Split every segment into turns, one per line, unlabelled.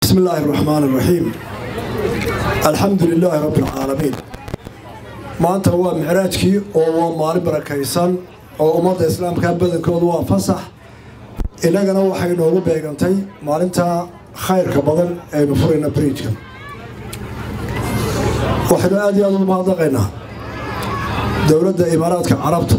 بسم الله الرحمن الرحيم الحمد لله رب العالمين maanta waa micraajkii oo waa maalin barakaysan oo ummadda islaamka badankoodu waa fasax innagana waxay noogu beegantay maalinta khayrka badan aynu furayna bariijka waxaynu aad iyo aad ugu mahadnaqaynaa dowladda imaaraadka carabta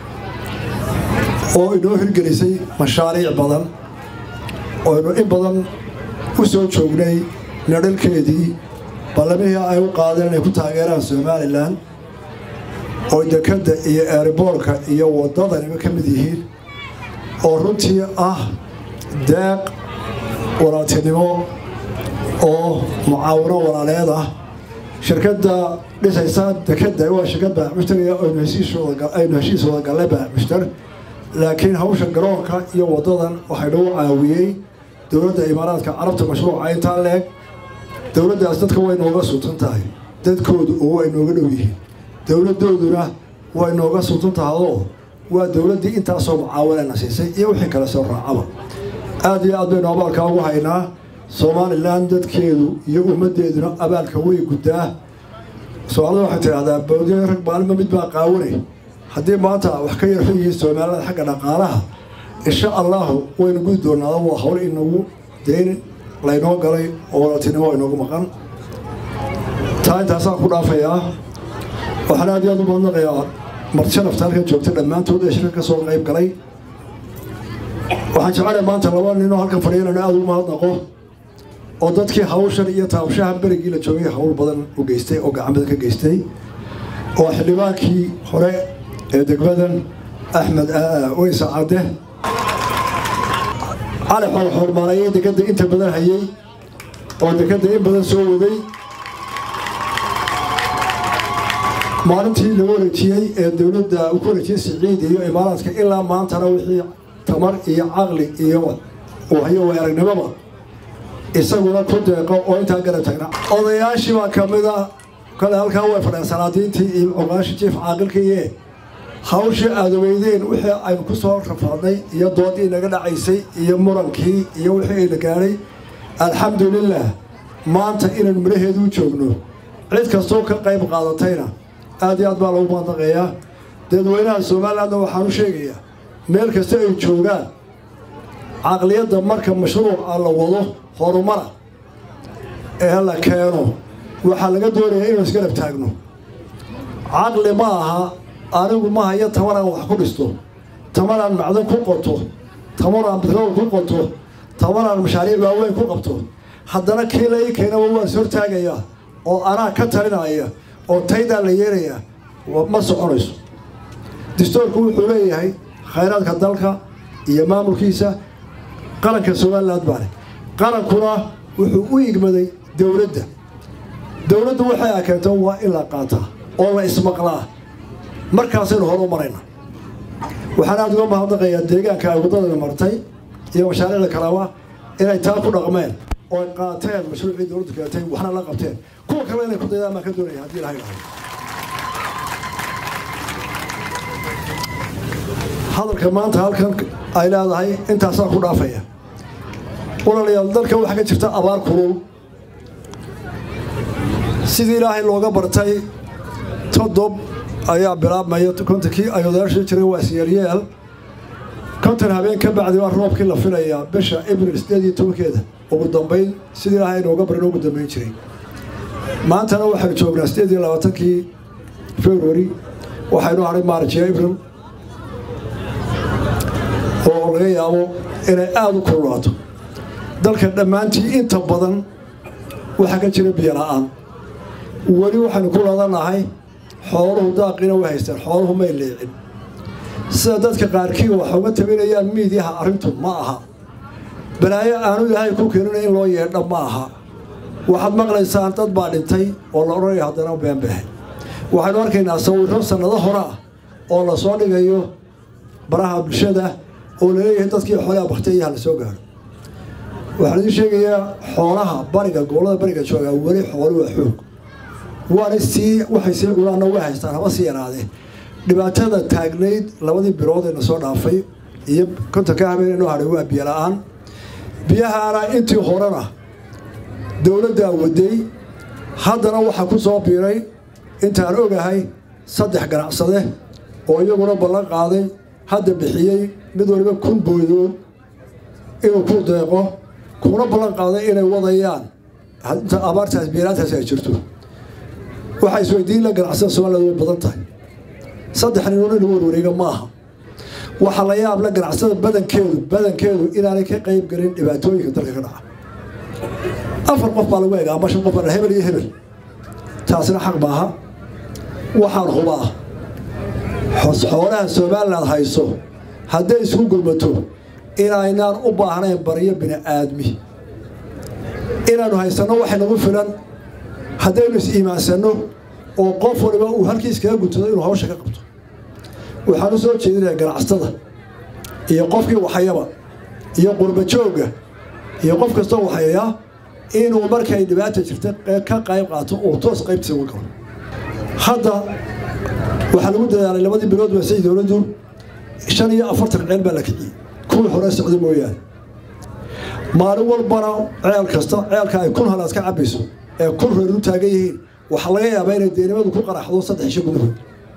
oo inoo hirgelisay mashaariic badan ooaynu in badan u soo joognay nadhalkeedii ballamihii ay u qaadeen inay ku taageeraan somalilan oo dekadda iyo eeriboorka iyo waddadaniba ka mid yihiin oo runtii ah deeq walaaltinimo oo mucaawino walaaleed ah shirkadda dhisaysa dekadda waa shirkad baaxmushtaraya aynu heshiis wada gallay baaxmushtar laakiin hawsha garoonka iyo waddadan waxay nagu caawiyey dowladda imaaraadka carabta mashruuca intaa leeg dowladdaas dadka way nooga sultan tahay dadkoodu oo way nooga dhow yihiin dowladdooduna way nooga sultan tahadoo waa dowladdii intaasoo mucaawanana siisay iyo wixii kale soo raacaba aad iyo aad baynu abaalkaa ugu haynaa somalilan dadkeedu iyo ummaddeeduna abaalka way guddaa soomaalida waxay tidhaahdaa bawdiya rag maalinba mid baa qaawanay haddii maanta wax ka yarxu yihiin soomaalida xagga dhaqaalaha insha allahu waynu gudi doonaada waa hawl inagu deyn laynoo galay oo walaaltinimo inoogu maqan taa intaasaan ku dhaafayaa waxaan aad iyo aad u mahadnaqayaa martisharafta halkan joogta dhammaantood ee shirka ka soo qayb galay waxaan jecelahay maanta laba ninoo halkan fadhiya inaan aada ugu mahadnaqo oo dadkii hawshan iyo taabshaha berigii la joogay hawl badan u geystay oo gacanbada ka geystay oo xildhibaankii hore ee degmadan axmed weysa cadde cali xoorxoormaalayay dekadda inta badan hayay oo dekadda in badan soo waday maalintii lagu wareejiyey ee dowladda uu ku wareejiyey siciid iyo imaaraadka ilaa maantana wixii tamar iyo caqli iyo hayo way aragnimoba isaguna ku deeqo oo intaa garab tagna odayaashii baa ka mid a kale halkaa way fadheen salaadiintii iyo cuqaashii jiif caaqilkiiye hawshii aada weydeen wixii aynu ku soo rafaadnay iyo doodii naga dhacaysay iyo murankii iyo wixii ayna gaadhay alxamdulilah maanta inaynu midhaheedu u joogno cid kastoo ka qayb qaadatayna aad iyo aad baa lagu maandaqayaa dadweynaha somalilandna waxaan u sheegayaa meel kasta ay joogaan caqliyadda marka mashruuca la wado horumara ee la keeno waxaa laga doonayaa inuu isgarab taagno caqli ma aha anigu ma hayo tamaraan wax ku dhisto tamaraan macdan ku qoto tamaraan bitrool ku qoto tamaraan mashaariic waaweyn ku qabto haddana kii la ii keenaba waan is hortaagayaa oo anaa ka talinaya oo taydaa la yeerayaa ma soconayso distoorku wuxuu leeyahay khayraadka dalka iyo maamulkiisa qaranka somaliland baale qarankuna wuxuu u igmaday dowladda dowladdu waxay a keento waa in la qaataa oo la ismaqlaa markaasaynu hor u marayna waxaan aada uga mahadnaqayaa deegaanka ay waddadana martay iyo mashaariicda kaleba inay taa ku dhaqmeen oo ay qaateen mashruucii dowladdu keentay waxna la qabteen kuwa kale inay ku daydaan baan ka doonaya haddii ilahay dhahay hadalka maanta halkan ay leedahay intaasaa ku dhaafaya walaalayaal dalka waxaa ka jirta abaar kulul sidii ilaahay looga bartay todob ayaa bilaabmaya kontonkii ay odayaasha jiray waa isyeelyeel konton habeen ka bacdi waa roobkii la filayaa bisha abril sideed iyo tobankeeda ugu dambayn sidii ilaahay nooga barin ugu dambayn jiray maantana waxaynu joognaa sideed iyo labaatankii february waxaynu hadhay maarj iyo abril oo laga yaabo inay aada u kululaato dalka dhammaantii inta badan waxaa ka jira biyo la-aan weli waxaynu ku ladanahay xooluhu daaqina way haystaan xooluhu may leecin sida dadka qaarkii wax uga tabinayaan miidyaha arrintu ma aha balaayo aanu ilaahay ku keenina in loo yeedha ma aha waxaad maqlaysaan dad baa dhintay oo la odhanaya haddana beenbehe waxaynu arkaynaa sawirro sannado hore ah oo la soo dhigayo baraha bulshada oo laleeyahay dadkii xoolaha baktiyaha la soo gaaro waxaan idiin sheegayaa xoolaha bariga gobollada bariga joogaa weli xoolu waa xoog waana sii waxay sii culaanna way haystaan haba sii yaraadee dhibaatada taagnayd labadii bilood ee na soo dhaafay iyo kontonka habeen inoo hadhay waa biyo la-aan biyahaana intii horena dowladdaa waday haddana waxaa ku soo biiray intaan ogahay saddex ganacsade oo iyaguna ballan qaaday hadda bixiyey mid waliba kun boodood inuu ku deeqo kuna ballan qaaday inay wadayaan inta abaartaas biiraantaas ay jirto waxaa isweydiin la ganacsada soomaalida way badan tahay saddex ninoon in lagu warwareega ma aha waxaa la yaab la ganacsada badankeedu badankeedu inaanay ka qayb gelin dhibaatooyinka dalka ka dhaca afar qof baa lagu eega ama shan qof baa hebel iyo hebel taasina xaq maaha waxaan hubaa xoolaha somalilan hayso hadday isku gurmato inaynaan u baahnayn baryo bini aadmi inaanu haysanno waxay nagu filan haddaynu is-iimaansanno oo qof waliba uu halkiis kaga guntado inuu hawsha ka qabto waxaan u soo jeedinaya ganacsatada iyo qofkii waxayaba iyo qurbajoogga iyo qof kastoo waxayaya inuu markay dhibaata jirta ka qayb qaato uu toos qaybtiisa uga galo hadda waxaa lagu dadaalay labadii bilood basay dowladdu shan iyo afartan ceel baa la kiciyey kuwii hore socda mooyaane maalin walbana ceel kasta ceelka ay kun halaad ka cabayso ee kun reer u taagan yihiin waxaa laga yaabaa inay deenimadu ku qaraxdo saddex isho gudahood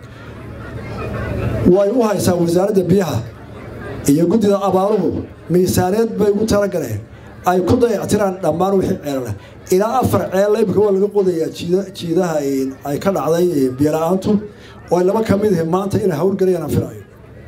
way u haysaa wasaaradda biyaha iyo guddida abaaruhu miisaaneed bay ugu talagaleen ay ku dayactiraan dhammaan wixii ceelana ilaa afar ceel imika waa laga qodayaa jiidaha ay ka dhacday biyola-aantu oo ay laba ka mid yihiin maanta inay hawlgelayaan aan filayo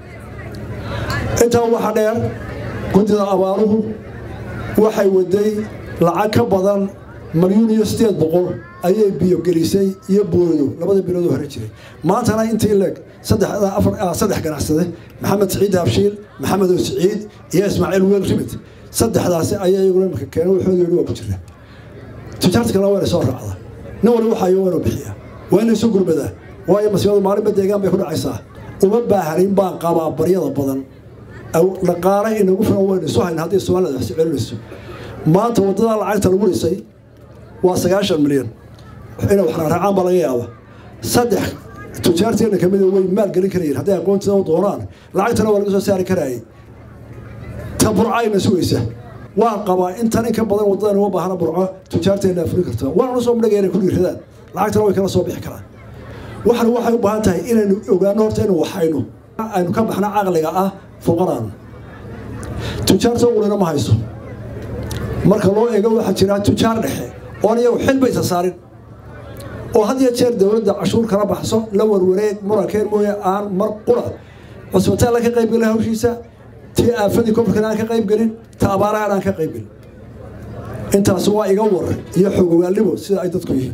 intaa waxaa dheer guddida abaaruhu waxay waday lacag ka badan malyuun iyo sideed boqol ayay biyo gelisay iyo boodo labada bilood oo hore jiray maantana intii leeg saddex ganacsade maxamed siciid habshiil maxamed oo siciid iyo ismaaciil weel rimid saddexdaasi ayaa iyaguna imika keena waxooda yidhi waa ku jira tijaarta kalena wayna soo raacda nin wali waxayo waynu bixiyaa waa inay isu gurmadaa waayo masiibadu maalinba deegaan bay ku dhacaysaa uma baahanin baan qabaa baryada badan dhaqaale inagu filan waynu isu hayna haddii soomaalida wax celinayso maanta waddadaa lacagta lagu dhisay waa sagaashan milyan inay wax raaracaan baa laga yaaba saddex tujaarteena ka mida way maal gelin karayeen hadday aqoontiida u doonaan lacagtana waa laga soo saari karaayay ta burcayna sugaysa waan qabaa intan in ka badan waddadan uma baahna burco tujaarteena fuli karta waana soo midhaga inay ku dhiiradaan lacagtana way kala soo bixi karaan waxan waxay u baahan tahay inaynu ogaano horta inuu waxayno aynu ka baxno caqliga ah fuqaraan tujaarta ulina ma hayso marka loo eego waxaa jira tujaar dhexe oon iyagu xilba isa saarin oo had iyo jeer dowladda cashuur kala baxso la warwareeg murankeen mooye aan mar qura cusbitaal aan ka qayb gelin hawshiisa tii aafadii kofarkan aan ka qayb gelin ta abaarahan aan ka qayb gelin intaas waa iga war iyo xogogaalnimo sida ay dadku yihiin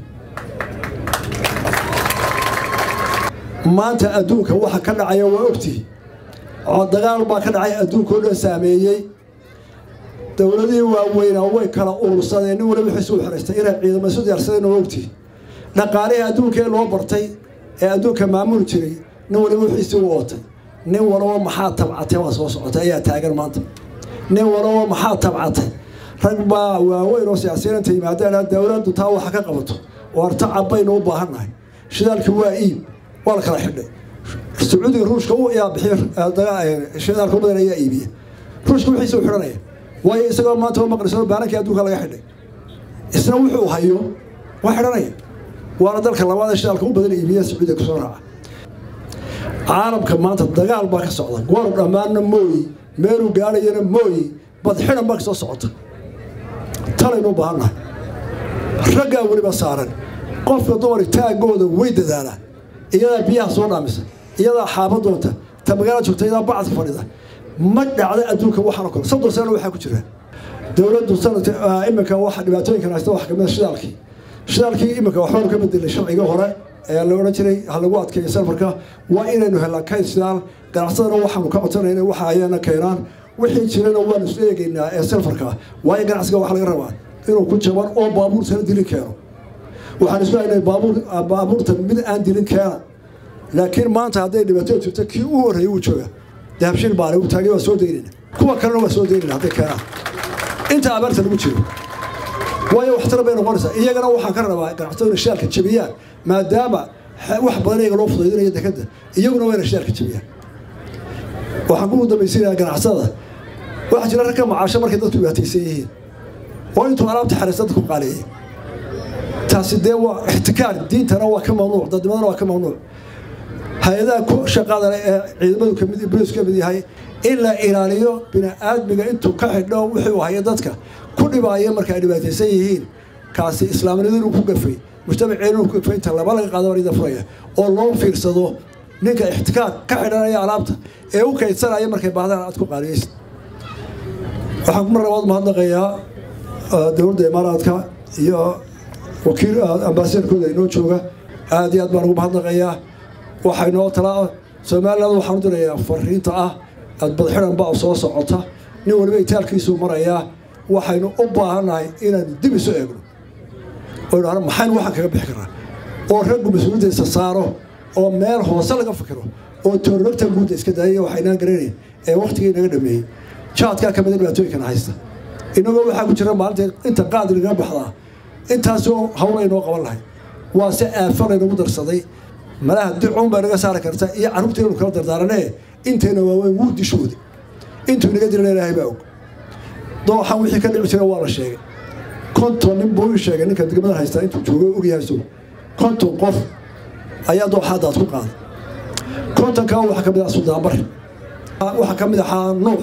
maanta adduunka waxa ka dhacaya waa ogtihi oo dagaal baa ka dhacay adduunkao dhan saameeyey dowladihii waaweynaa way kala urursadeen nin waliba wixiisu u xiraystay inay ciidamo isu diyaarsadeen oo ogtihi dhaqaalihii adduunka ee loo bartay ee adduunka maamuli jiray nin waliba wixiisii u ootay nin walaba maxaa tabcatay waa soo socotay ayaa taagan maanta nin walaba maxaa tabcatay rag baa waaweyn oo siyaasiyiin inta yimaadeen dowladdu taa waxa ka qabato oo arta cabbaynu u baahannahay shidaalkii waa iib waa la kala xidhay sacuudiga ruushka u yaa bixiy shidaalka badan ayaa iibiya ruushka wixiisa u xidhanaya waayo isagoo maanta oo maqliso baanankii adduunka laga xidhay isna wuxuu hayo waa xidhanaya waana dalka labaad ee shidaalka u badan iibiya sacuudiga kusoo raaca caalamka maanta dagaal baa ka socda goor dhammaanna mooyi meeluu gaadhayana mooyi badxidan baa kasoo socota talaynu u baahannahay raggaa weliba saaran qofka dumar taagooda way dadaalaan iyadaa biyaha soo dhaamisa iyadaa xaaba doonta ta magaala joogta iyadaa bacadka fadhida ma dhacda adduunka waxaanoo kale soddon sano waxaa ku jira dowladdu sanadka iminka waxa dhibaatooyinkan haysta wax kamida shidaalkii shidaalkii iminka waxbaanu ka bedelay sharciga hore ee la odhan jiray ha lagu adkeeyo salfarka waa inaynu helnaa kayd shidaal ganacsadana waxaanu ka codsanayna waxa ayana keenaan wixii jirana waanu isla eegaynaa ee salfarka waayo ganacsiga waxa laga rabaa inuu ku jaban oo baabuurtana dilin keeno waxaan isku haynay baabuur baabuurta mid aan dilin keena laakiin maanta hadday dhibaato jirto kii u horreeyay wuu jooga dahabshiil baale uu taagay waa soo daynayna kuwa kalena waa soo daynayna hadday keenaan inta abaarta lagu jiro waayo waxtar bay noqonaysaa iyagana waxaan ka rabaa ganacsatada inay shidaalka jabiyaan maadaama wax badan iyaga loo fudaydinayo dekadda iyaguna waa inay shidaalka jabiyaan waxaan ku dambaysiinayaa ganacsada waxaa jira ragka macaasho markay dadku dhibaataysan yihiin oo intuu alaabta xariisada ku qaaliyeey taasi dee waa ixtikaar diintana waa ka mamnuuc dadnimadana waa ka mamnuuc hay-adaha ku shaqada leh ee ciidamadu kamid bolis ka mid yahay in la ilaaliyo bini-aadmiga intuu ka xidho wuxuu haya dadka ku dhibaaya marka ay dhibaataysan yihiin kaasi islaamnimadu ku gafay mujtamaceenu ku gafay inta laba laga qaado barida furaya oo loo fiirsado ninka ixtikaar ka xidhanaya alaabta ee u kaydsanaya markay baahdaan aad ku qaaliyeysa waxaan mar labaad mahadnaqayaa dowladda imaaraadka iyo wakiil ambaasadorkooda inoo jooga aad iyo aad baan ugu mahadnaqayaa waxaa inoo talaa somaliland waxaan u dirayaa fariinta ah adbadxidan baa soo socota nin waliba itaalkiisuu marayaa waxaynu u baahannahay inaanu dib isu eegno oo idhahno maxaynu waxaan kaga bixi karnaa oo raggu mas-uuliyaddiisa saaro oo meel hoose laga fikiro oo toornagta guudda iska daayaya waxaynaan garanayn ee wakhtigii naga dhameeyey jaadkaa ka mida dhibaatooyinkana haysta inagoo waxaa ku jira maalinta inta qaadi lagaga baxdaa intaasoo hawla inoo qaban lahay waa se aafa laynagu darsaday malaha dicuun baa naga saari karta iyo carruurta inuu kala dardaaranee intayna waaweyn wuu dishooda intuu inaga dirana ilaahay baa og dooxan wixii ka dhici jira waa la sheegay konton nin buu ii sheegay ninka degmada haystaa intuu joogo ogyahay isagu konton qof ayaa dooxaadaad ku qaaday kontonkaa waxaa ka mid ah suldaanbari waxaa ka mid ahaa nuux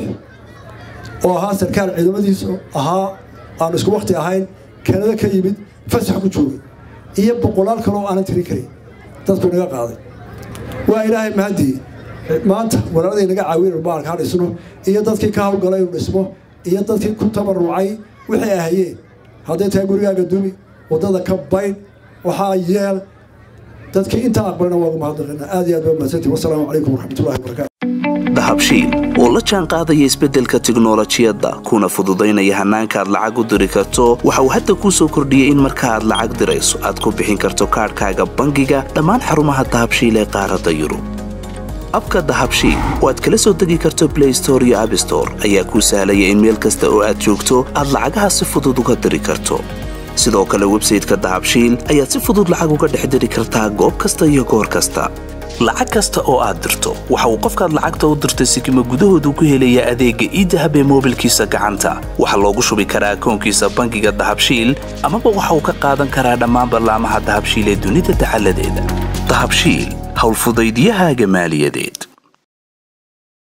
oo ahaa sarkaal ciidamadiisu ahaa aanu isku wakti ahayn kanada ka yimid fasax ku joogay iyo boqolaal kale oo aanan tirin karin dadku naga qaaday waa ilaahay mahadii maanta walaaladii naga caawiyen baalka ha dhisno iyo dadkii ka hawlgalay inu dhismo iyo dadkii ku tabarucay wixii ahayeen hadday tahay gurigaaga dumi waddada ka baydh waxaa yeel dadkii intaa aqbalina waagu mahadnaqina aad iyo aad baa mahadsantii wasalaamu calaykum waraxmatullahi wabarakatu
dahabshiil oo la jaan qaadaya isbeddelka tiknolojiyadda kuna fududaynaya hannaanka aad lacag u diri karto waxa uu hadda kuu soo kordhiyey in marka aad lacag dirayso aad ku bixin karto kaadhkaaga bangiga dhammaan xarumaha dahabshiil ee qaaradda yurub abka dahabshiil oo aad kala soo degi karto blay store iyo abstore ayaa kuu sahlaya in meel kasta oo aad joogto aad lacagaha si fudud uga diri karto sidoo kale websayteka dahabshiil ayaad si fudud lacag uga dhex diri kartaa goob kasta iyo goor kasta lacag kasta oo aad dirto waxa uu qofkaad lacagta u dirtay sikima gudahoodu ku helayaa adeegga iidahab ee moobilkiisa gacanta waxaa loogu shubi karaa akoonkiisa bangiga dahabshiil amaba waxa uu ka qaadan karaa dhammaan ballaamaha dahabshiil ee dunida dacaladeeda dahabshiil howlfudaydyahaaga maaliyadeed